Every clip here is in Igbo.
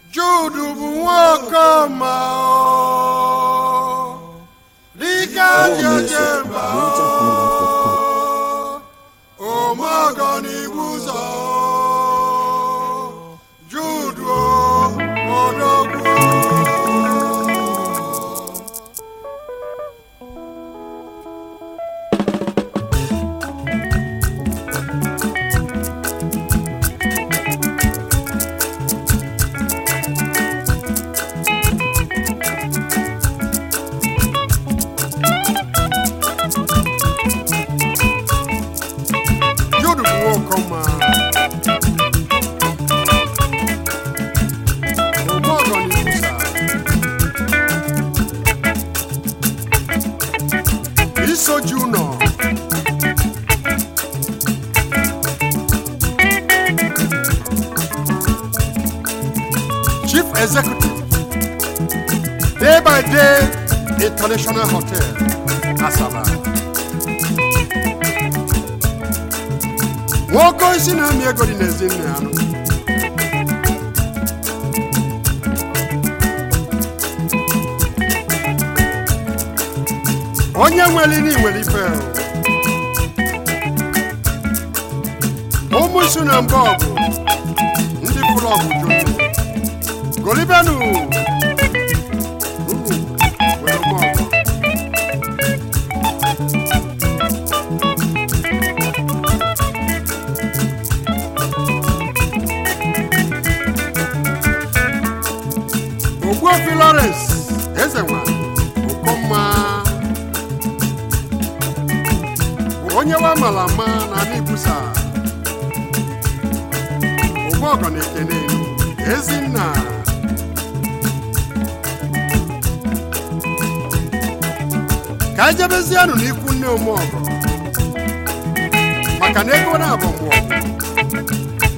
Jude bụ nwokoma o dịka jeje mba o omeọgọ n'ibu ụzọ Jude o odogwu Jude bụ nwokoma omeọgọ n'ibu ụzọ isoji ụnọ chief executive day by day international hotel asaba nwoke isi na-amị ego dị n'ezi nne ya nọ onye nwere ini nwere ife ụmụ isu na mba ọgụ ndị pụrụ ọgụ jụrụ golibenu unu nwere ụmụ ọgụ ogbuofi lawrence eze nwa okomma bụ onye wa mara ama na ala ibusa ogbuọgọ na ekene ezinna ka anyị jebezianụ n'ikwu nne omeọgọ maka na ego na-abụ mgbe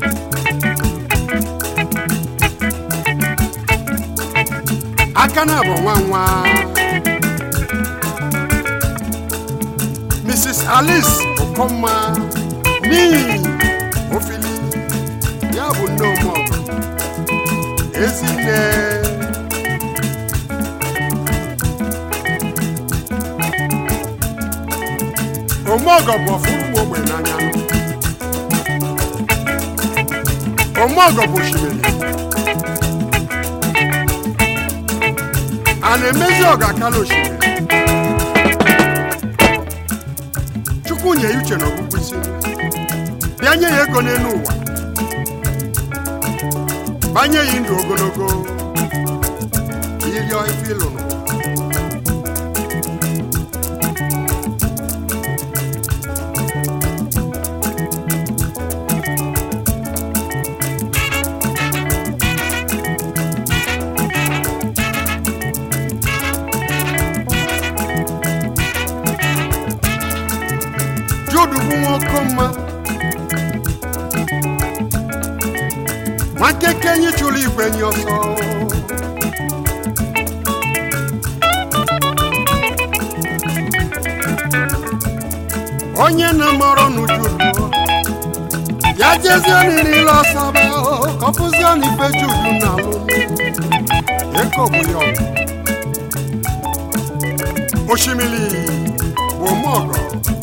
aka na-abụ nwa nwa mrs alice okomma n'ihi ofili ya bụ nne omeọgọ ezinne omeọgọ bụ ọfụ ụmụ ogbe n'anya omeọgọ bụ osimiri a na-emezi ọga akala osimiri chukwu nye ya uche na ọgwụgwụ isi bịa nye ya ego n'elu ụwa banye ya ndụ ogologo iri ife ịlụrụ Jude bụ nwoke mma nwakeke enyi chụrụ igwe enyi ọsọ onye na-amọrọ n'uju ya jezie n'ile ọsọ bụ kọpụzie n'ife Jude na alụ eko bụ ya ọgụ osimiri bụ omeọgọ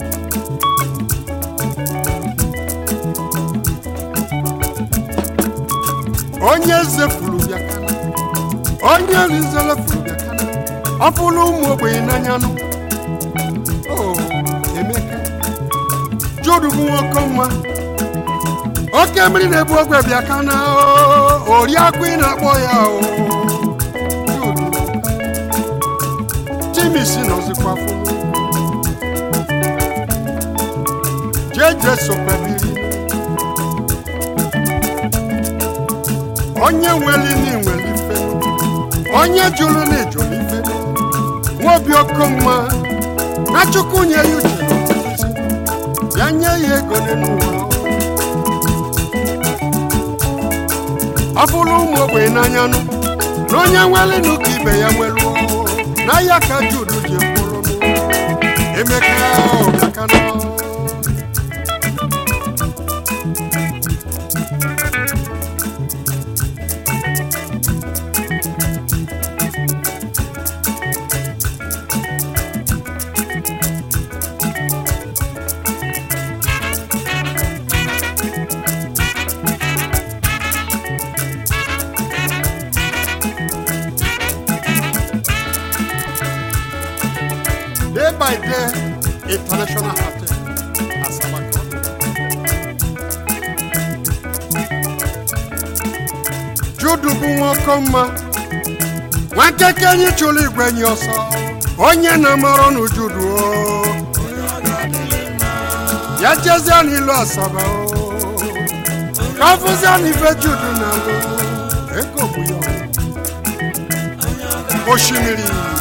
onye eze furu bịa kana onye rizere furu bịa kana ọ fụrụ ụmụ ogbenye n'anya nụ o emeka Jude bụ nwoke mma oke mmiri na-ebu ogwe bịa kana oriakụ ị na-akpọ ya o Jude chimisi nọzikwa fụrụ jeje sokwebiri onye nwere ini nwere ife onye jụrụ na ejụrụ ife nwobi okomma na chukwu nye ya uche na ọgụgụisi ya nye ya ego n'elu ụwa ọ bụrụ ụmụ ogbenye n'anya nụ na onye nwere nụ ka ibe ya nwere na ya ka Jude ji mkpụrụ emeka ọbịakana by day international hotel asaba ka ọ dị. judu bụ nwoke mma nwakeke anyị chụrụ igwe nye ọsọ onye na-amara n'ujudu o ya jezie n'ilu asaba o ka ọ fụzie n'ife judu na alụ ego bụ ya osimiri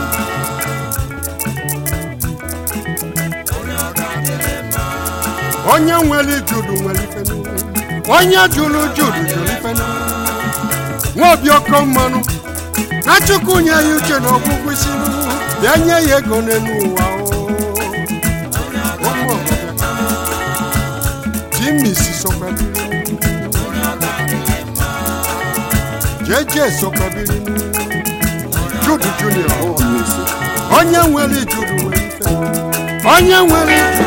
onye nwere judu nwere ife n'ụwa onye jụrụ judu jụrụ ife n'ụwa nwa obi ọkọ mmanụ na chukwu nye ya uche na ọgwụgwụ isi n'ụwa bịa nye ya ego n'elu ụwa o. Ụmụ ọbịa. Jimmy si sokwa biri jeje sokwa biri Judu Junior All music. onye nwere judu nwere ife onye nwere judu